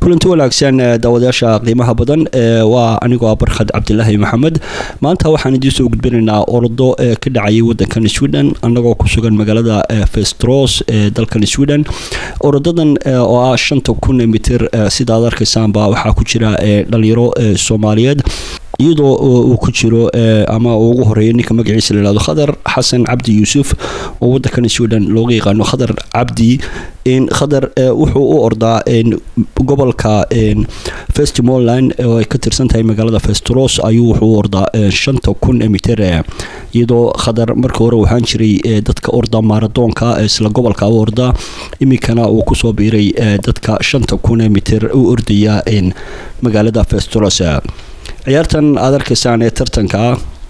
kulanti wanaagsan daawadayaasha qiimaha badan waa anigoo barkhad cabdilaahi maxamed maanta waxaan idiin soo gudbinaynaa ordo ka dhacayay wadankan sweden annagoo ku sugan magaalada festros ee dalkan sweden orodadan oo ah shanta kun mitir sidaad arkaysaanba waxaa ku jira dhalinyaro soomaaliyeed iyadoo uu ku jiro ama uu ugu horeeya ninka magaciisa la yihahdo khadar xasan cabdi yuusuf oo wadankan sweden looga yaqaano khadar cabdi khadar wuxuu u ordaa gobolka festimoland oo ay ka tirsan tahay magaalada festros ayuu wuxuu u ordaa shanta kun mitir iyadoo khadar markii hore waxaan jiray dadka orda maaradoonka isla gobolka u orda iminkana uu kusoo biiray dadka shanta kun mitir u ordaya magaalada festros ciyaartan aad arkaysaan ee tartanka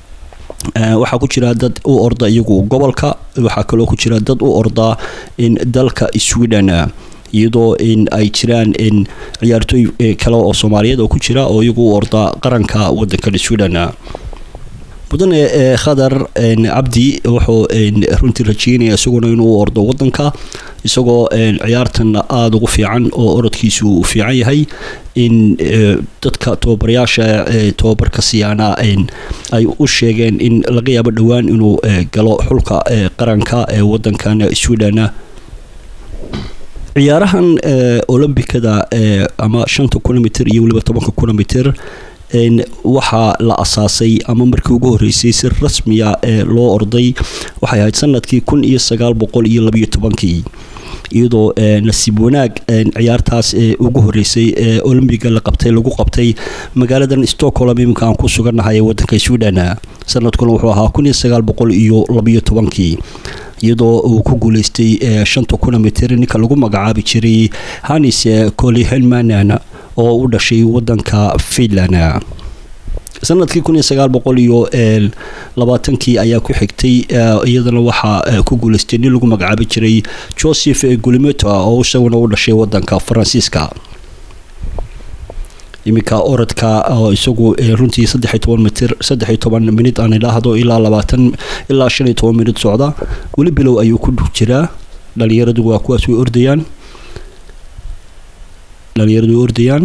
waxaa ku jira dad u orda iyagu gobolka waxaa kaloo ku jira dad u orda dalka sweden iyadoo ay jiraan ciyaartooy kale oo soomaaliyeed oo ku jira oo iyagu u orda qaranka wadankan sweden mudane khadar cabdi wuxuu runtii rajeynaya isaguna inuu ordo wadanka isagoo ciyaartan aada ugu fiican oo orodkiisu uu fiican yahay in dadka tababarayaasha tababarka siyaana ay u sheegeen in laga yaabo dhowaan inuu galo xulka qaranka ee wadankan sweden ciyaarahan olombikada ama shanta kilomitr iyo weliba tobanka kilomitr waxaa la asaasay ama markii ugu horeysay si rasmiya ee loo orday waxay ahayd sanadkii kun iyo sagaal boqol iyo labayo tobankii iyadoo nasiib wanaag ciyaartaas ugu horeysay ee olombiga la qabtay lagu qabtay magaaladan stockholm iminka aan ku sugannahay ee wadanka sweden sanadkuna wuxuu ahaa kun iyo sagaal boqol iyo labayo tobankii iyadoo uu ku guuleystay shanta kilomitr ninka lagu magacaabi jiray hanis colihenmanan oo u dhashay wadanka finland sanadkii kun iyo sagaal boqol iyo labaatankii ayaa ku xigtay iyadana waxaa ku guuleystay nin lagu magacaabi jiray joseph gulimeta oo isaguna u dhashay wadanka faransiiska iminka orodka oo isagu runtii saddexiy toban mitir saddexiy toban minid aan idhaahdo ilaa labaatan ilaa shan iyo toban minid socda weli bilow ayuu ku jiraa dhalinyaradu waa kuwaas way ordayaan dhalinyaradu way ordayaan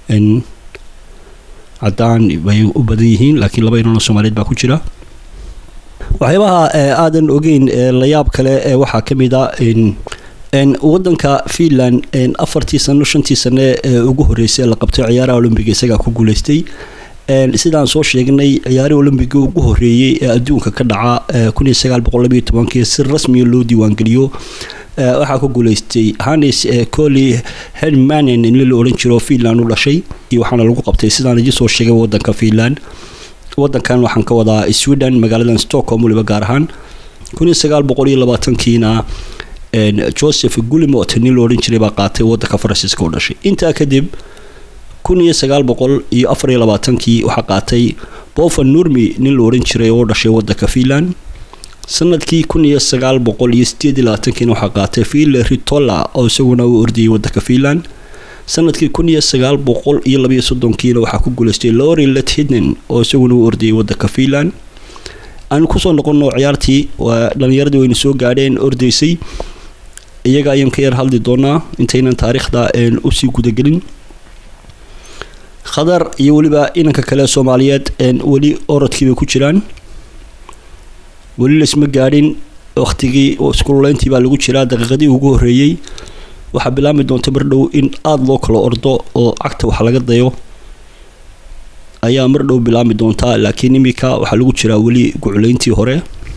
cadaan bay u badan yihiin laakiin laba inano soomaaliyeed baa ku jira waxyaabaha aadan ogeyn layaab kale waxaa ka mid a wadanka finland afartii sano shantii sane ee ugu horeysay la qabtay ciyaaraha olombiga isagaa ku guuleystay sidaan soo sheegnay ciyaarihii olombiga ugu horeeyey ee adduunka ka dhaca kun iyo sagaal boqol labayo tobankii si rasmiya loo diiwaangeliyo waxaa ku guuleystay hanis coli hermanen in la odhan jiro finland u dhashay iyo waxaana lagu qabtay sidaan idin soo sheegay wadanka finland wadankan waxaan ka wadaa sweden magaaladan stockholm weliba gaar ahaan kun iyo sagaal boqol iyo labaatankiina joseph gulimot nin la odhan jiray baa qaatay wadanka faransiiska u dhashay intaa kadib kun iyo sagaal boqol iyo afar iyo labaatankii waxaa qaatay bofa nurmi nin la odhan jiray oo dhashay wadanka finland sanadkii kun iyo sagaal boqol iyo sideed iyo labaatankiina waxaa qaatay ville ritola oo isaguna u ordayay wadanka finland sanadkii kun iyo sagaal boqol iyo labayo soddonkiina waxaa ku guuleystay lori lethiden oo isaguna u ordayay wadanka finland aanu kusoo noqono ciyaartii waa dhalinyaradii wayna soo gaadheen ordaysay iyaga ayaan ka yar hadli doonaa intaynan taariikhda usii gudagelin khadar iyo weliba inanka kale soomaaliyeed weli orodkiibay ku jiraan weli laisma gaadhin wakhtigii iskuloleyntii baa lagu jiraa daqiiqadii ugu horeeyey waxaa bilaami doonta mar dhow in aada loo kala ordo oo cagta wax laga dayo ayaa mar dhow bilaami doontaa laakiin iminka waxaa lagu jiraa weli gucleyntii hore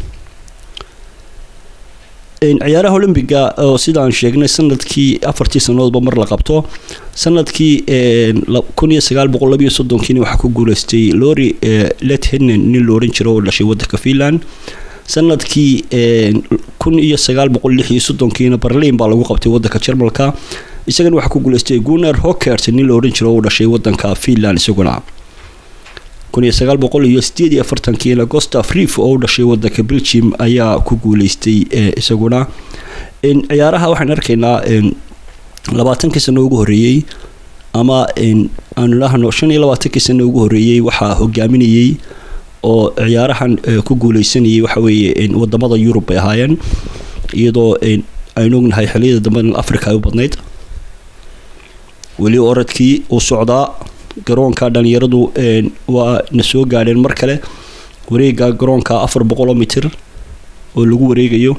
ciyaaraha olombiga oo sidaan sheegnay sanadkii afartii sanadoodba mar la qabto sanadkii kun iyo sagaal boqol labayo soddonkiina waxaa ku guuleystay lori lethenen nin la odhan jiro oo dhashay wadanka finland sanadkii kun iyo sagaal boqol lix iyo soddonkiina berlin baa lagu qabtay wadanka jarmalka isagana waxaa ku guuleystay gunar hockert nin la odhan jiro oo dhashay wadanka finland isaguna kun iyo sagaal boqol iyo sideed iyo afartankiina gostaf reef oo u dhashay wadanka belgium ayaa ku guuleystay isaguna ciyaaraha waxaan arkaynaa labaatankii sano ugu horeeyey ama aanu idhaahno shan iyo labaatankii sano ugu horeeyey waxaa hogaaminayey oo ciyaarahan ku guuleysanayay waxa weeye wadamada yurub bay ahaayeen iyadoo aynu ognahay xiliyada dambe africa ay u badnayd weli orodkii uu socdaa garoonka dhalinyaradu waa na soo gaadheen mar kale wareega garoonka afar boqoloo mitir oo lagu wareegayo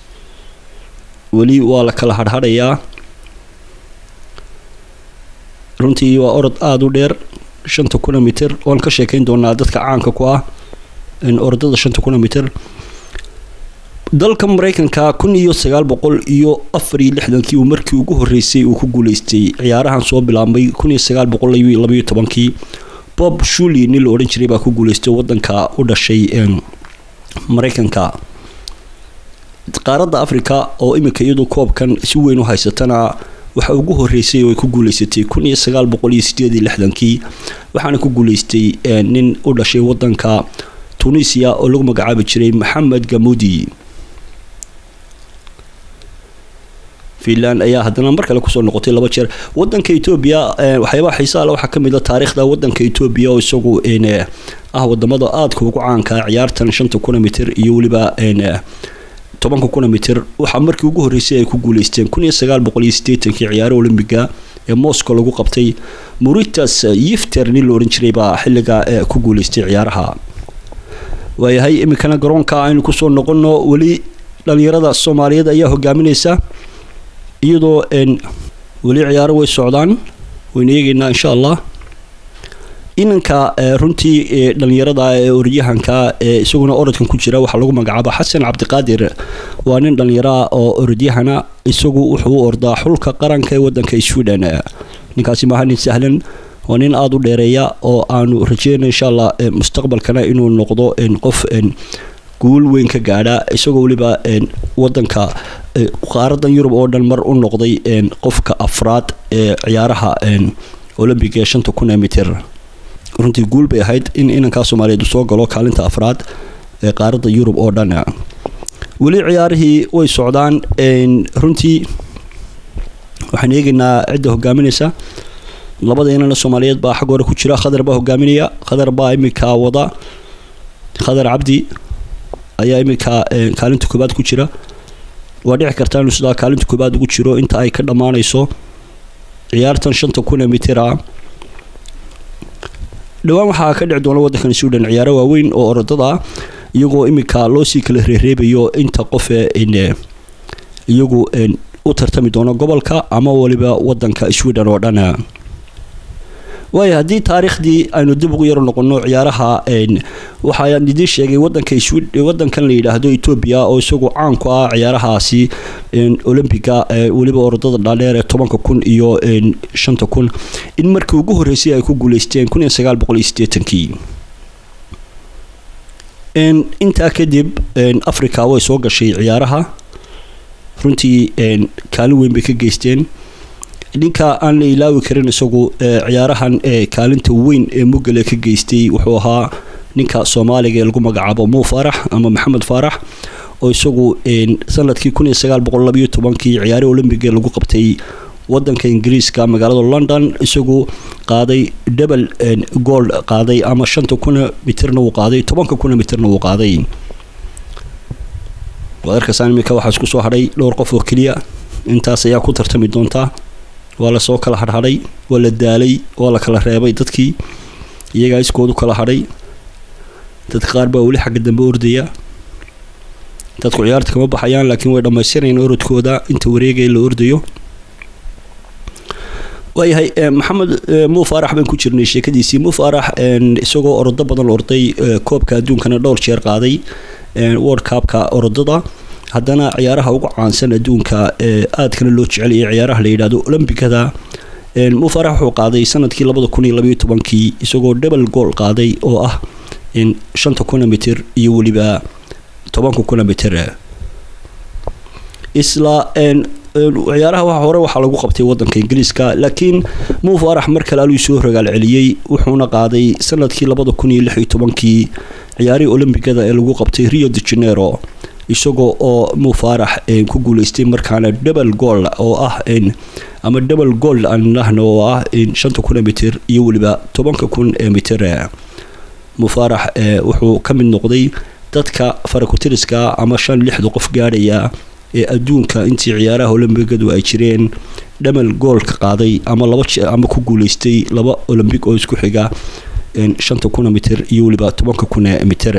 weli waa la kala hadhadhayaa runtii waa orod aada u dheer shanta kuna mitir waan ka sheekeyn doonaa dadka caanka ku ah orodada shanta kuna mitir dalka mareykanka kun iyo sagaal boqol iyo afar iyo lixdankii uu markii ugu horeysay uu ku guuleystay ciyaarahan soo bilaabmay kun iyo sagaal boqol labayo tobankii bob shuli nin la odhan jiray baa ku guuleystay wadanka u dhashay mareykanka qaaradda africa oo iminka iyadu koobkan si weyn u haysatana waxa ugu horeysay oo ay ku guuleysatay kun iyo sagaal boqol iyo sideed iyo lixdankii waxaana ku guuleystay nin u dhashay wadanka tunisia oo lagu magacaabi jiray maxamed gamudi finland ayaa haddana mar kale kusoo noqotay laba jeer wadanka etoobiya waxyaabaha xiisaha le waxaa kamid a taariikhda wadanka etoobiya oo isagu ah wadamada aadka ugu caanka ciyaartan shanta kuna mitir iyo weliba tobanka kuna mitir waxaa markii ugu horeysay ay ku guuleysteen kun iyo sagaal boqol iyo sideetankii ciyaaro olombiga ee moscow lagu qabtay muritas yifter nin la odhan jiray baa xilliga ku guuleystay ciyaaraha waayahay iminkana garoonka aynu kusoo noqono weli dhalinyarada soomaaliyeed ayaa hogaamineysa iyadoo weli ciyaaro way socdaan waynu eegeynaa insha allah inanka runtii dhalinyarada ee orodyahanka ee isaguna orodkan ku jira waxaa lagu magacaaba xasan cabdiqaadir waa nin dhalinyaraa oo orodyahana isagu wuxuu u ordaa xulka qaranka ee wadanka sweden ninkaasi maaha nin sahlan waa nin aada u dheereeya oo aanu rajeyna insha allah mustaqbalkana inuu noqdo qof guul weyn ka gaadha isagoo weliba wadanka qaaradan yurub oo dhan mar u noqday qofka afraad ee ciyaaraha olombiga ee shanta kun ee mitir runtii guul bay ahayd in inankaa soomaaliyeed soo galo kaalinta afraad ee qaaradda yurub oo dhan weli ciyaarihii way socdaan runtii waxaan eegaynaa cidda hogaaminaysa labada inana soomaaliyeed baa xag hore ku jira khadar baa hogaaminaya khadar baa iminka wada khadar cabdi ayaa iminka kaalinta koobaad ku jira waa dhici kartaa inuu sidaa kaalinta koobaad ugu jiro inta ay ka dhammaanayso ciyaartan shanta kun ee mitira dhowaan waxaa ka dhici doona wadankan sweden ciyaaro waaweyn oo orodada iyagoo iminka loosii kala reereebayo inta qofe iyagu u tartami doono gobolka ama waliba wadanka sweden oo dhan waayo haddii taariikhdii aynu dib ugu yaro noqono ciyaaraha waxaan idiin sheegay wadanka wadankan la yidhaahdo etoobiya oo isagu caan ku ah ciyaarahaasi olombiga weliba orodada dhaadheer ee tobanka kun iyo shanta kun in markii ugu horeysay ay ku guuleysteen kun iyo sagaal boqol iyo sideetankii intaa kadib africa way soo gashay ciyaaraha runtii kaalin weyn bay ka geysteen ninka aan la ilaawi karin isagu ciyaarahan ee kaalinta weyn ee mugale ka geystay wuxuu ahaa ninka soomaaliga ee lagu magacaabo muu faarax ama maxamed faarax oo isagu sanadkii kun iyo sagaal boqol labayo tobankii ciyaari olombiga lagu qabtay wadanka ingiriiska magaalada london isagu qaaday double gold qaaday ama shanta kuna mitirna wuu qaaday tobanka kuna mitirna wuu qaaday wadarkaasaan iminka waxaa isku soo hadhay dhowr qof oo keliya intaas ayaa ku tartami doontaa waa lasoo kala hadhadhay waa la daalay waa la kala reebay dadkii iyagaa iskoodu kala hadhay dadka qaar baa weli xagga dambe ordaya dadku ciyaarta kama baxayaan laakiin way dhammaystirayaan orodkooda inta wareegaya la ordayo waayahay maxamed muu faarax baan ku jirnay sheekadiisii muu faarax isagoo orodo badan orday koobka adduunkana dhowr jeer qaaday world cupka orodada haddana ciyaaraha ugu caansan adduunka aadkana loo jeceliyay ciyaaraha la yidhahdo olombikada muu faarax wuxuu qaaday sanadkii labada kun iyo labayo tobankii isagoo double gool qaaday oo ah shanta kuna mitir iyo weliba tobanka kuna mitir isla ciyaaraha waxa hore waxaa lagu qabtay wadanka ingiriiska laakiin muu faarax mar kale aluu soo rogaal celiyey wuxuuna qaaday sanadkii labada kun iyo lix iyo tobankii ciyaarihii olombigada ee lagu qabtay rio de janeiro isagoo oo muu faarax ku guuleystay markaana double gool oo ah ama double gold aan nahno oo ah shanta kun ee mitir iyo weliba tobanka kun ee mitir muu faarax wuxuu ka mid noqday dadka farakutiriska ama shan lixda qof gaadhaya ee adduunka intii ciyaaraha olombigadu ay jireen dhamal goolka qaaday ama laba ama ku guuleystay laba olombic oo isku xiga shanta kuna mitir iyo weliba tobanka kuna mitir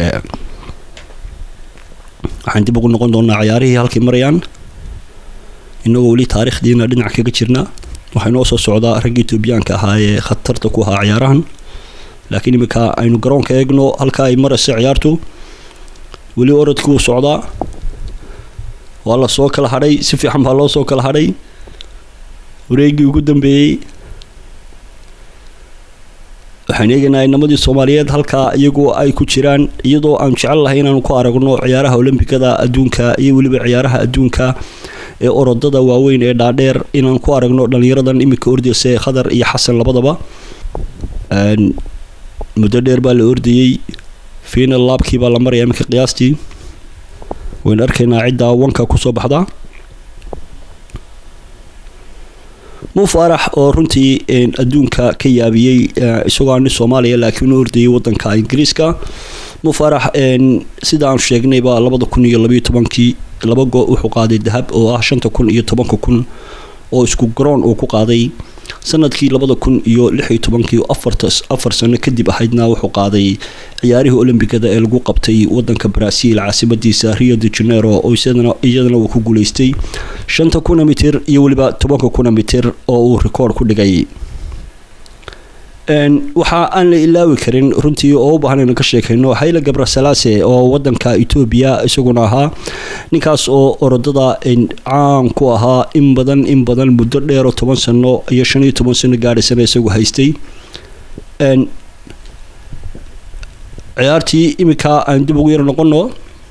waxaan dib ugu noqon doonaa ciyaarihii halkay marayaan inagoo weli taariikhdiina dhinac kaga jirna waxaa inoo soo socdaa ragga etoobiyaanka ahaa ee khatarta ku ahaa ciyaarahan laakiin iminka aynu garoonka eegno halka ay marayso ciyaartu weli orodkii uu socdaa waa la soo kala hadhay si fiican baa loo soo kala hadhay wareegii ugu dambeeyey waxaan eegaynaa inamadii soomaaliyeed halkaa iyagu ay ku jiraan iyadoo aan jecel lahay inaanu ku aragno ciyaaraha olombikada adduunka iyo weliba ciyaaraha adduunka ee orodada waaweyn ee dhaadheer inaan ku aragno dhalinyaradan iminka ordaysa ee khadar iyo xasan labadaba muddo dheer baa la ordayey final laabkii baa la maraya iminka qiyaastii waynu arkaynaa cidda wanka kusoo baxda mufaarax oo runtii adduunka ka yaabiyey isagoo ani soomaaliya laakiin u ordayay wadanka ingiriiska mufaarax sida aan sheegnayba labada kun iyo labayo tobankii laba go wuxuu qaaday dahab oo ah shanta kun iyo tobanka kun oo isku garoon uu ku qaaday sanadkii labada kun iyo lix iyo tobankii afar sano kadib ahaydna wuxuu qaaday ciyaarihii olombikada ee lagu qabtay wadanka brazil caasimadiisa rio de janeiro oo iyadana uu ku guuleystay shanta kuna mitir iyo weliba tobanka kuna mitir oo uu rikoord ku dhigay waxa aan la ilaawi karin runtii oo u baahan inaan ka sheekayno hayla gabrasalaase oo wadanka etoobiya isaguna ahaa ninkaas oo orodada caan ku ahaa in badan in badan muddo dheeroo toban sano iyo shan iyo toban sano gaadhaysana isagu haystay ciyaartii iminka aan dib ugu yar noqono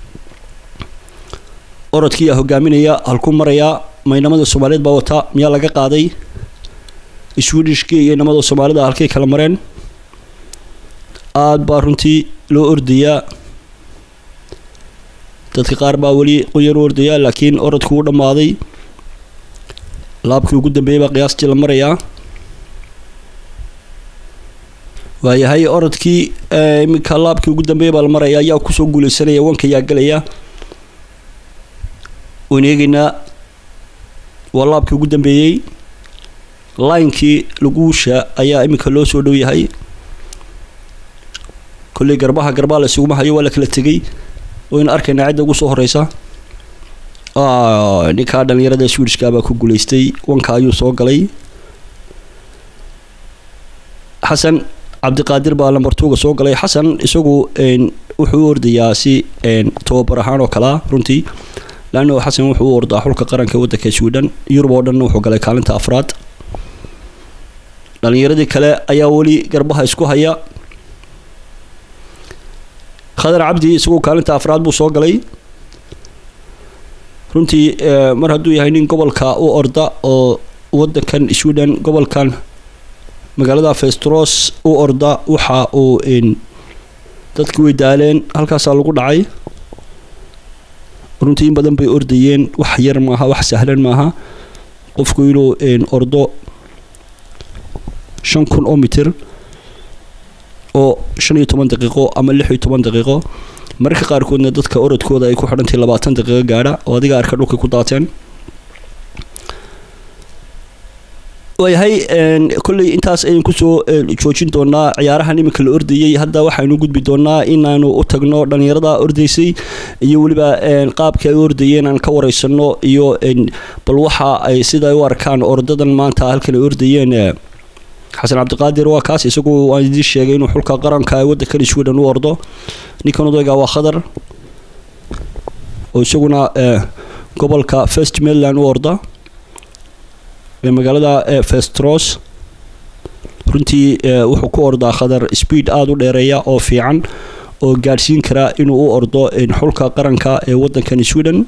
orodkii aa hogaaminaya halku marayaa maynamada soomaaliyeed baa wata miyaa laga qaaday swedishkii iyo inamada soomaalida halkay kala mareen aada baa runtii loo ordayaa dadka qaar baa weli qoyan u ordayaa laakiin orodkii u dhammaaday laabkii ugu dambeeyay baa qiyaastii la marayaa waayahay orodkii iminka laabkii ugu dambeeya baa la maraya ayaa kusoo guuleysanaya wanka yaa galaya waan eegeynaa waa laabkii ugu dambeeyey linekii laguusha ayaa iminka loo soo dhow yahay kolley garbaha garbaa la isuguma hayo waa la kala tegay waynu arkaynaa cidda ugu soo horeysa ninkaa dhalinyarada swedishka baa ku guuleystay wanka ayuu soo galay xasan cabdiqaadir baa lambartuuga soo galay xasan isagu wuxuu u ordayaa si tababar ahaan oo kalea runtii laanno xasan wuxuu u ordaa xulka qaranka waddanka sweden yurub oo dhan wuxuu galay kaalinta afraad dhalinyaradii kale ayaa weli garbaha isku haya khadar cabdi isagu kaalinta afraad buu soo galay runtii mar hadduu yahay nin gobolka u orda oo wadankan sweden gobolkan magaalada festros u orda waxa uu dadkii way daaleen halkaasaa lagu dhacay runtii in badan bay ordayeen wax yar maaha wax sahlan maaha qofku inuu ordo shan kun oo mitir oo shan iyo toban daqiiqo ama lix iyo toban daqiiqo mararka qaarkoodna dadka orodkooda ay ku xidhantahay labaatan daqiiqo gaadha oo adiga arka dhulka ku daateen waayahay kolley intaas ayaan kusoo joojin doonaa ciyaarahan iminka la ordayey hadda waxaynu gudbi doonaa inaanu u tagno dhalinyarada ordaysay iyo weliba qaabka ay u ordayeen aan ka wareysano iyo bal waxa ay sida u arkaan ordadan maanta halkan ay ordayeen xasan cabdiqaadir waa kaas isagu waan idiin sheegay inuu xulka qaranka waddankan sweden u ordo ninkan odayga waa khadar oo isaguna gobolka first mainland u orda ee magaalada festros runtii wuxuu ku ordaa khadar speed aada u dheereeya oo fiican oo gaadhsiin kara inuu u ordo xulka qaranka ee waddankan sweden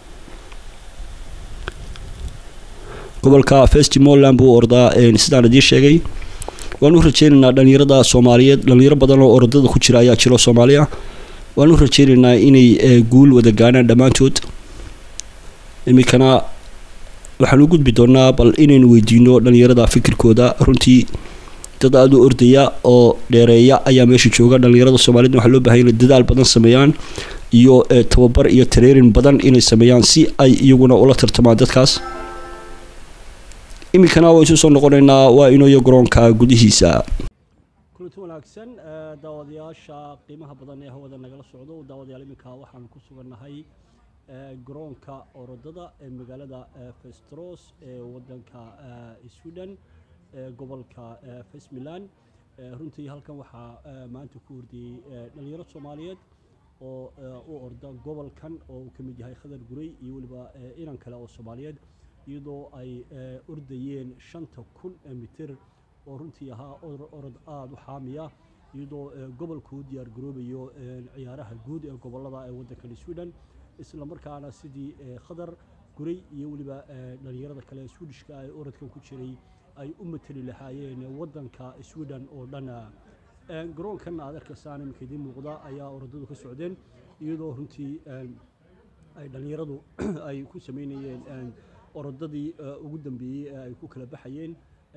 gobolka festimoland buu ordaa sidaan idiin sheegay waan u rajeynaynaa dhalinyarada soomaaliyeed dhalinyaro badan oo orodada ku jira ayaa jiro soomaaliya waan u rajeynaynaa inay guul wada gaanaan dhammaantood iminkana waxaan u gudbi doonaa bal inaynu weydiino dhalinyarada fikirkooda runtii dad aada u ordaya oo dheereeya ayaa meesha jooga dhalinyarada soomaaliyed waxaa loo bahay inay dadaal badan sameeyaan iyo tababar iyo tareerin badan inay sameeyaan si ay iyaguna ula tartamaan dadkaas iminkana waa isu soo noqonaynaa waa inooyo garoonka gudihiisa kulanti wanaagsan daawadayaasha qiimaha badan ee hawada nagala socdo daawadayaal iminka waxaanu ku sugannahay garoonka orodada ee magaalada festros ee wadanka sweden gobolka fesmilan runtii halkan waxaa maanta ku hordiyey dhalinyaro soomaaliyeed oo u orda gobolkan oo uu ka mid yahay khadar gurey iyo weliba inan kale oo soomaaliyeed iyadoo ay ordayeen shanta kun mitir oo runtii ahaa orod aada u xaamiya iyadoo gobolku u diyaar garoobayo ciyaaraha guud ee gobolada ee waddankan sweden isla markaana sidii khadar gurey iyo weliba dhalinyarada kale ee swedishka ee orodkan ku jiray ay u mateli lahaayeen waddanka sweden oo dhan garoonkan aad arkaysaan iminka idiin muuqda ayaa orodadu ka socdeen iyadoo runtii ay dhalinyaradu ay ku sameynayeen orodadii ugu dambeeyey ee ay ku kala baxayeen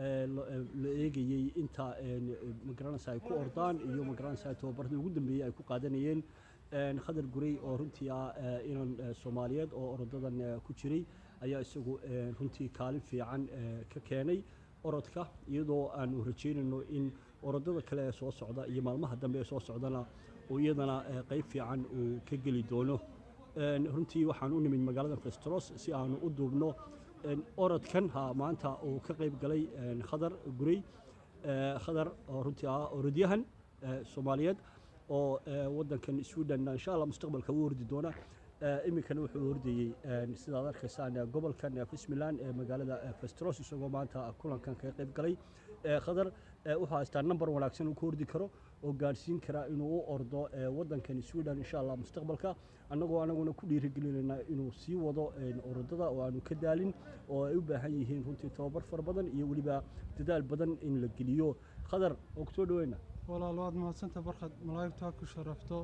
la eegayey inta magaranaysa ay ku ordaan iyo magaranaysa tababaradii ugu dambeeyey ay ku qaadanayeen khadar gurey oo runtii ah inan soomaaliyeed oo orodadan ku jiray ayaa isagu runtii kaalin fiican ka keenay orodka iyadoo aanu rajeynayno in orodada kale ee soo socda iyo maalmaha dambe ee soo socdana uu iyadana qayb fiican uu ka geli doono runtii waxaan u nimid magaalada festros si aanu u duubno orodkan ha maanta uu ka qayb galay khadar gurey khadar oo runtii ah orodyahan soomaaliyeed oo waddankan sweden insha allah mustaqbalka u ordi doona iminkana wuxuu ordayey sidaad arkaysaan gobolkan fismilan ee magaalada festros isagoo maanta kulankan kaga qayb galay khadar wuxuu haystaa number wanaagsan uu ku ordi karo oo gaadhsiin kara inuu u ordo waddankan sweden insha allah mustaqbalka annagoo anaguna ku dhiirigelinayna inuu sii wado orodada oo aanu ka daalin oo ay u baahan yihiin runtii tababar fara badan iyo weliba dadaal badan in la geliyo khadar oo kusoo dhaweyna walaal waad mahadsanta barkad malaa'igtaa ku sharafto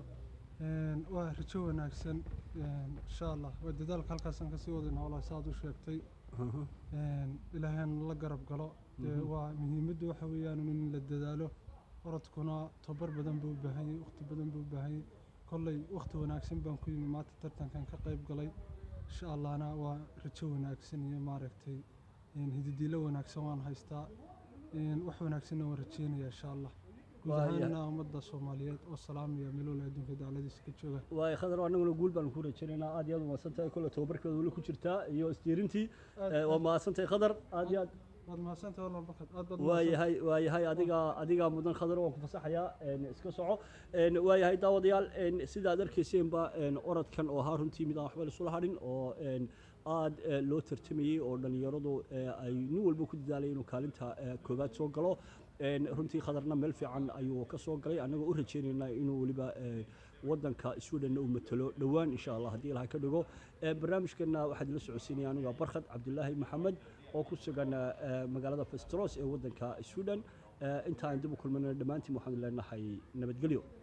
waa rajo wanaagsan insha allah waa dadaalka halkaasaan kasii wadayna walaal saaad u sheegtay ilaahayna la garab galo waa muhiimaddu waxa weeyaan in la dadaalo orodkuna tabar badan buu u baahan yahay waqti badan buu u baahan yahay kolley waqti wanaagsan baan ku yimi maanta tartankan ka qayb galay insha allahna waa rajo wanaagsan iyo maaragtay hididiilo wanaagsan waan haystaa wax wanaagsanna waan rajeynaya insha allah guud ahaanna ummadda soomaaliyeed oo salaamaya meeloola adduunka dacladiisa ka jooga waay khadar annaguna guul baan ku rajaynaynaa aad iyo aad umahadsan tahay kolle tababarkeeda weli ku jirtaa iyo isdiirintii waa mahadsan tahay khadar aad iyo aad waad mahadsantahay walaal barkad aad baad waayahay waayahay adiga adigaa mudan khadar waan ku fasaxayaa iska soco waayahay daawadayaal sidaad arkayseenba orodkan oo ahaa runtii mid aan waxba laisula hadhin oo aad loo tartamayey oo dhallinyaradu ay nin walba ku dadaalay inuu kaalinta koowaad soo galo runtii khadarna meel fiican ayuu ka soo galay annagoo u rajaynaynaa inuu weliba waddanka sweden uu matalo dhowaan insha allah haddii ilaha ka dhigo barnaamijkana waxaad ila socodsiinaya aniga barkhad cabdilaahi maxamed oo ku sugan magaalada festros ee waddanka sweden intaan dib u kulmanayna dhammaantiin waxaanu leenahay nabadgelyo